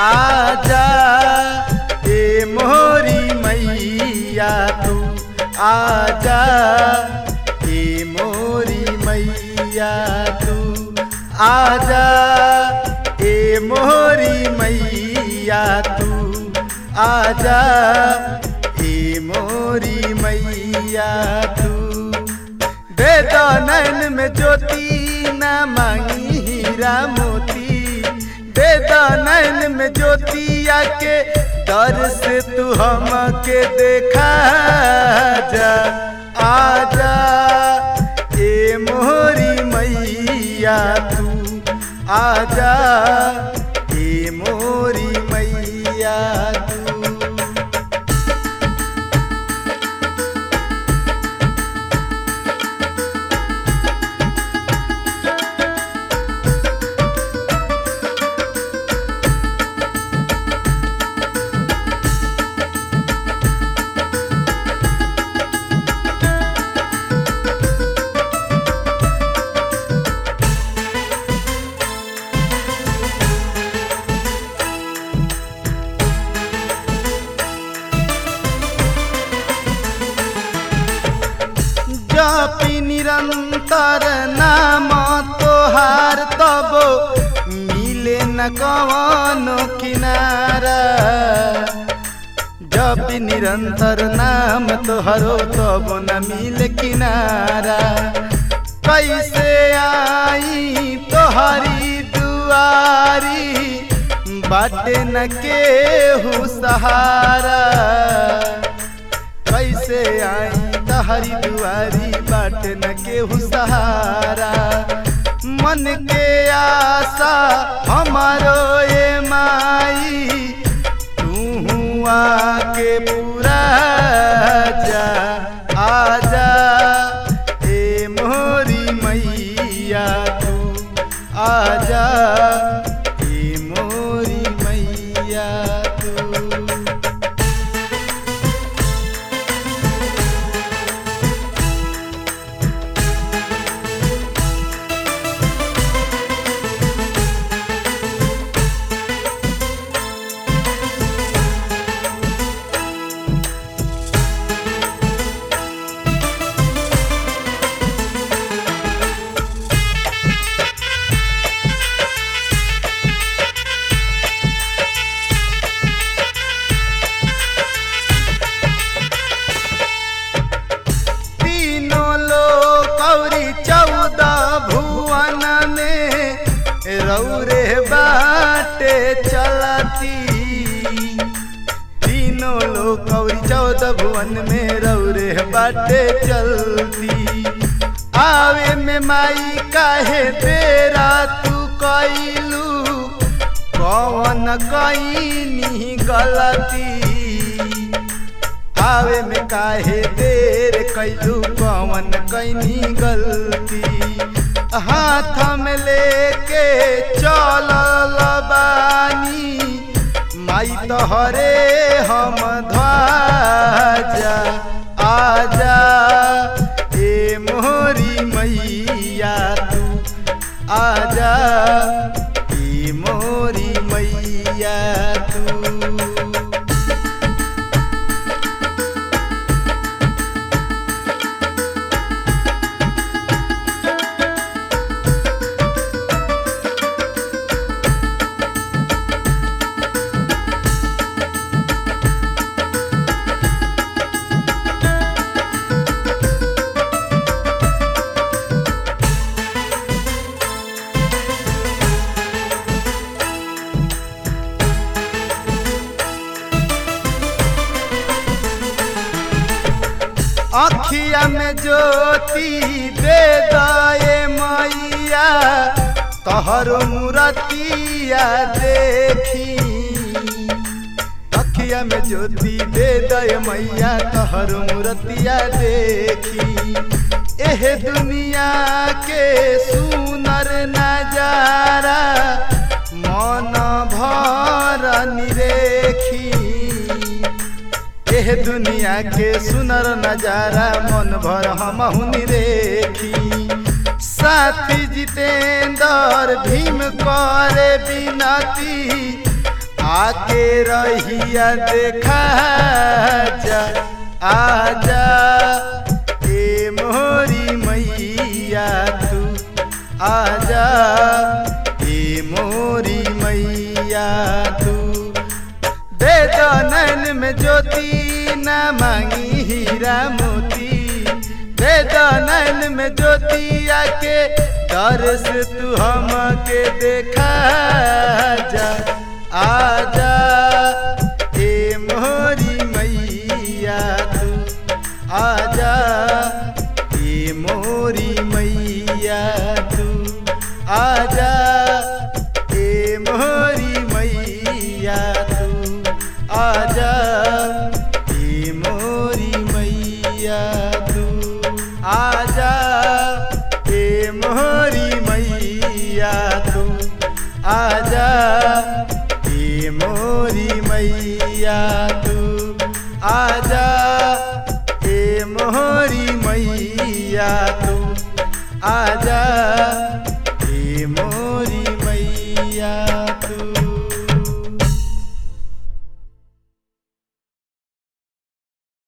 आजा ए मोरी मैया तू आजा ए मोरी मैया तू आजा ए मोरी मैया तू आजा ए मोरी मैया तू दे दो नैन में ज्योति न मांगी हीरा मोती दे दो नैन में ज्योति आके दर से तू हमके देखा जा आजा ए मोरी मैया तू आजा ए मोरी मैया तू जपी निरंतर नाम तोहार तब मिले न कवनो किनारा जपी निरंतर नाम तोहरो तब न मिले किनारा कैसे आई तोहरी दुआरी बाटे न केहू सहारा कैसे आई तहरी दुआरी बाट न केहू सहारा मन के आशा हमारो ए माई तू आके पूरा जा आजा ए मोरी मैया तू आजा ए मोरी मैया तू तीनों लोग कौरी चौदह भुवन में रौरे बाटे चलती तीनों लोग कौरी चौदह भुवन में रौरे बाटे चलती आवे में माई काहे तेरा तू कैलू कौन कैनी गलती आवे में काहे देर कैलू कवन कैनी गलती हाथ में लेके चलल बानी माई तोहरे हम ध्वजा आजा ए मोरी मैया तू आजा ए मोरी मैया तू अखिया में ज्योति दे दए मैया तोहरो मूरतिया देखी अखिया में ज्योति दे दए मैया तोहरो मूरतिया देखी एह दुनिया के सुनर नजारा मन भर निरेखी एह दुनिया के सुनर नजारा मन भर हम देखी साथी जितेंद्र भीम करे बिनती आके रहिया देखा जा आजा ए मोरी मैया तू आजा ए मोरी मैया तू दे दो नैन में ज्योति न मांगी हीरा मोती दे दो नैन में ज्योति आके दर्श तू हमके देखा जा आजा ए मोरी मैया तू आजा ए मोरी मैया तू आजा ए मोरी मैया तू आजा ए मोरी मैया तू आजा ए मोरी मैया तू आजा ए मोरी मैया तू आजा ए मोरी मैया तू आजा